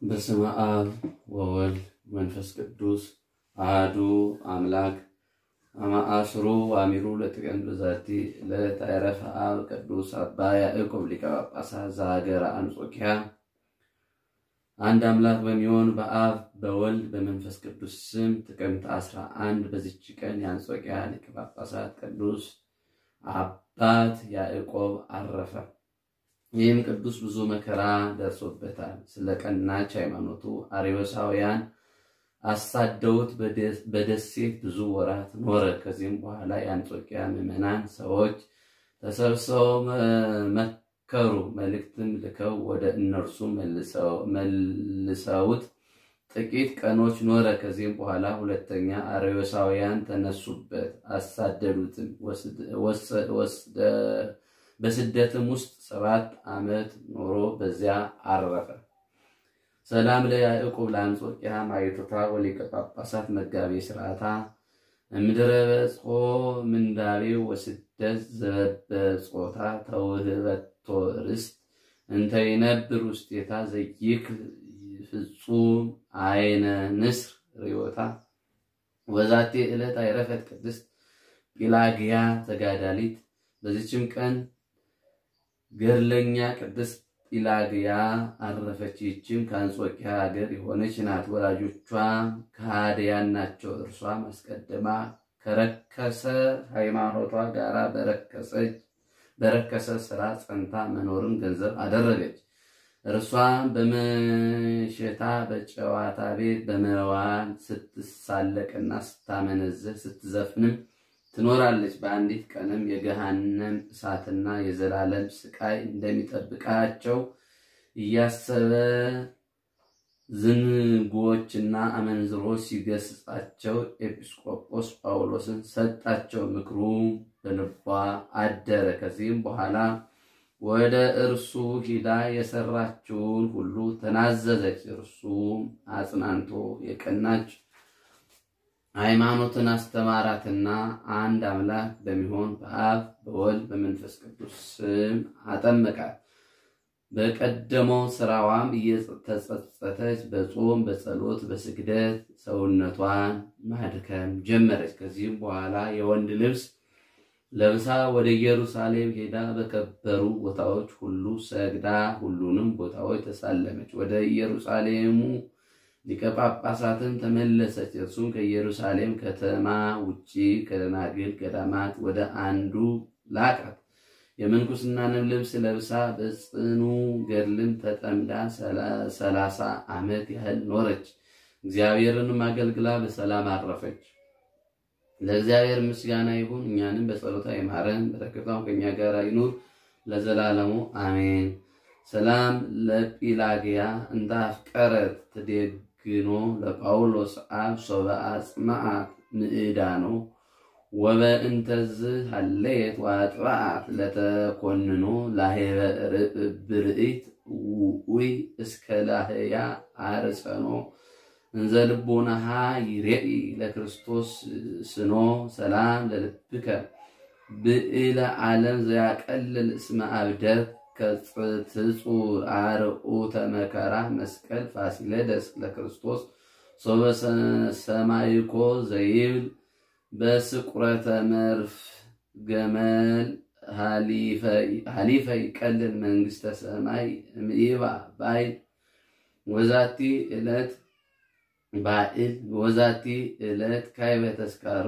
በስመ አብ ወወልድ መንፈስ ቅዱስ አሐዱ አምላክ አማአስሩ አሚሩ ለጥቅምት በዛቲ ዕለት አይረፈ አብ ቅዱስ አባ ያዕቆብ ሊቀ ጳጳሳት ዘሀገረ አንጾኪያ። አንድ አምላክ በሚሆን በአብ በወልድ በመንፈስ ቅዱስ ስም ጥቅምት አስራ አንድ በዚች ቀን የአንጾኪያ ሊቀ ጳጳሳት ቅዱስ አባት ያዕቆብ አረፈ። ይህም ቅዱስ ብዙ መከራ ደርሶበታል። ስለ ቀናች ሃይማኖቱ አርዮሳውያን አሳደውት በደሴት ብዙ ወራት ኖረ። ከዚህም በኋላ የአንጾኪያ ምዕመናን ሰዎች ተሰብስበው መከሩ። መልእክትም ልከው ወደ እነርሱ መልሰውት ጥቂት ቀኖች ኖረ። ከዚህም በኋላ ሁለተኛ አርዮሳውያን ተነሱበት፣ አሳደዱትም። በስደትም ውስጥ ሰባት ዓመት ኖሮ በዚያ አረፈ። ሰላም ለያዕቆብ ለአንጾኪያ ማይቶታ ወሊቀ ጳጳሳት መጋቤ ስርዓታ እምድረ በጽሖ ምንዳቤው ወስደት ዘበጾታ ተውህበቶ ርስት እንተይነብር ውስቴታ ዘይክል ፍጹም አይነ ንስር ርዮታ ወዛቴ ዕለት አይረፈት ቅድስት ጲላግያ ተጋዳሊት። በዚችም ቀን ገድለኛ ቅድስት ጲላግያ አረፈች። ይህችም ከአንጾኪያ ሀገር የሆነች ናት። ወላጆቿ ከሃዲያን ናቸው። እርሷም አስቀድማ ከረከሰ ሃይማኖቷ ጋር በረከሰ ስራ ጸንታ መኖርን ገንዘብ አደረገች። እርሷም በመሸታ በጨዋታ ቤት በመዋል ስትሳለቅና ስታመነዝር ስትዘፍንም ትኖራለች። በአንዲት ቀንም የገሃነም እሳትና የዘላለም ስቃይ እንደሚጠብቃቸው እያሰበ ዝንጉዎችና አመንዝሮች ሲገስጻቸው ኤጲስቆጶስ ጳውሎስን ሰጣቸው። ምክሩ በልቧ አደረ። ከዚህም በኋላ ወደ እርሱ ሂዳ የሰራችውን ሁሉ ተናዘዘች። እርሱም አጽናንቶ የቀናች ሃይማኖትን አስተማራትና አንድ አምላክ በሚሆን በአብ በወልድ በመንፈስ ቅዱስ ስም አጠመቃት። በቀደመው ስራዋም እየተጸጸተች በጾም በጸሎት በስግደት ሰውነቷን ማድከም ጀመረች። ከዚህም በኋላ የወንድ ልብስ ለብሳ ወደ ኢየሩሳሌም ሄዳ በከበሩ ቦታዎች ሁሉ ሰግዳ ሁሉንም ቦታዎች ተሳለመች። ወደ ኢየሩሳሌሙ ሊቀ ጳጳሳትን ተመለሰች። እርሱም ከኢየሩሳሌም ከተማ ውጪ ከደናግል ገዳማት ወደ አንዱ ላቃት። የምንኩስናንም ልብስ ለብሳ በጽኑ ገድልም ተጠምዳ ሰላሳ ዓመት ያህል ኖረች። እግዚአብሔርንም አገልግላ በሰላም አረፈች። ለእግዚአብሔር ምስጋና ይሁን፣ እኛንም በጸሎታ ይማረን፣ በረከቷም ከእኛ ጋር ይኑር ለዘላለሙ አሜን። ሰላም ለጲላግያ እንተ አፍቀረት ትዴግኖ ለጳውሎስ አብ ሶበ አጽምዓት ምዕዳኖ ወበእንተዝ ሃለየት ዋጥባዓት ለተኮንኖ ላሄበ ብርኢት ውኡይ እስከ ላህያ አርፀኖ እንዘ ልቦናሃ ይሬኢ ለክርስቶስ ስኖ ሰላም ለልብከ ብእለ ዓለም ዘያቀልል እስመ አብደት ከጽትጹር አርዑተ መከራ መስቀል ፋሲለደስ ለክርስቶስ ሶበ ሰማይኮ ዘይብል በስቁረተ መርፍ ገመል ሃሊፈ ይቀልል መንግስተ ሰማይ እምኢባ ባይል ወዛቲ ዕለት ባዕል ወዛቲ ዕለት ካይበ ተስካሩ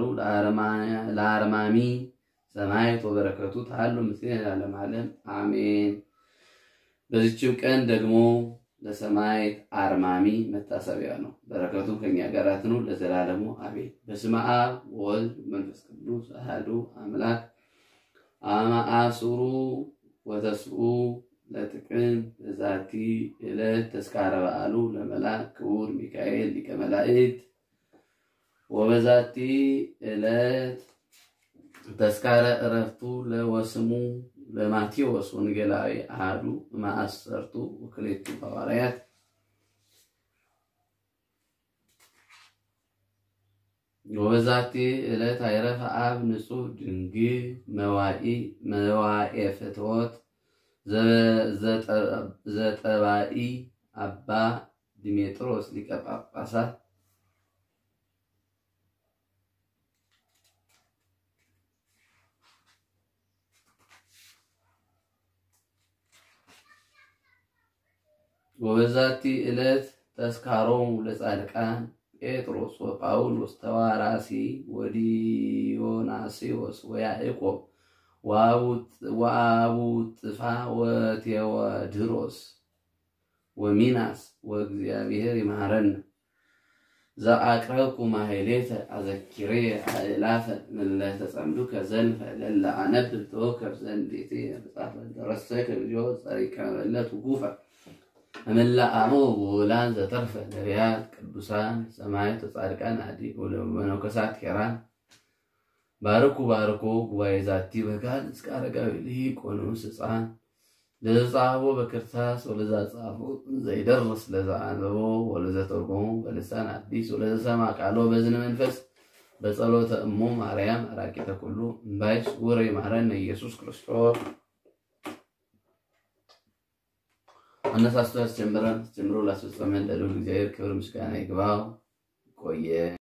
ለአርማሚ ሰማያት ወበረከቱ ታሉ ምስሌነ ለዓለመ ዓለም አሜን። በዚችም ቀን ደግሞ ለሰማዕት አርማሚ መታሰቢያ ነው። በረከቱ ከኛ ጋር ትኑር ለዘላለሙ አሜን። በስመ አብ ወወልድ መንፈስ ቅዱስ አሐዱ አምላክ አመ አስሩ ወተስዑ ለጥቅምት በዛቲ ዕለት ተስካረ በዓሉ ለመልአክ ክቡር ሚካኤል ሊቀ መላእክት ወበዛቲ ዕለት ተስካረ ዕረፍቱ ለወስሙ ለማቴዎስ ወንጌላዊ አሐዱ ማእሰርቱ ወክልኤቱ ሐዋርያት ወበዛቲ ዕለት አይረፈ አብ ንጹሕ ድንግል መዋኤ ፍትወት ዘጠባኢ አባ ዲሜጥሮስ ሊቀ ጳጳሳት ወበዛቲ ዕለት ተስካሮሙ ለጻድቃን ጴጥሮስ ወጳውሎስ ተዋራሲ ወዲዮናስዮስ ወያዕቆብ ወአቡጥፋ ወቴዎድሮስ ወሚናስ ወእግዚአብሔር ይምሃረን ዘአቅረብኩ ማሕሌተ አዘኪሬ አእላፈ ምለተ ጸምዱከ ዘልፈ ለለ አነብብ ተወከፍ ዘንዴቴ መጽሐፈ ደረሰከ እግዚኦ ጸሪቀ መለት ውጉፈ እምላአሞ ውላን ዘተርፈ ነቢያት ቅዱሳን ሰማዕታት ጻድቃን አዲ መነኮሳት ሄራን ባርኩ ባርኮ ጉባኤ ዛቲ በጋል እስከ አረጋዊ ልሂቅ ወንዑስ ሕፃን ለዘጻሕፎ በክርታስ ወለዛ ጻፎ ዘይደርስ ለዛ አንበቦ ወለዘ ተርጎሙ በልሳን አዲስ ወለዘ ሰማ ቃሎ በዝነ መንፈስ በጸሎተ እሙ ማርያም አራቂተ ኩሉ እምባይስ ውረ ይማረነ ኢየሱስ ክርስቶስ አነሳስቶ ያስጀምረን አስጀምሮ ላስፈጸመን ለልዑል እግዚአብሔር ክብር ምስጋና ይግባው። ቆየ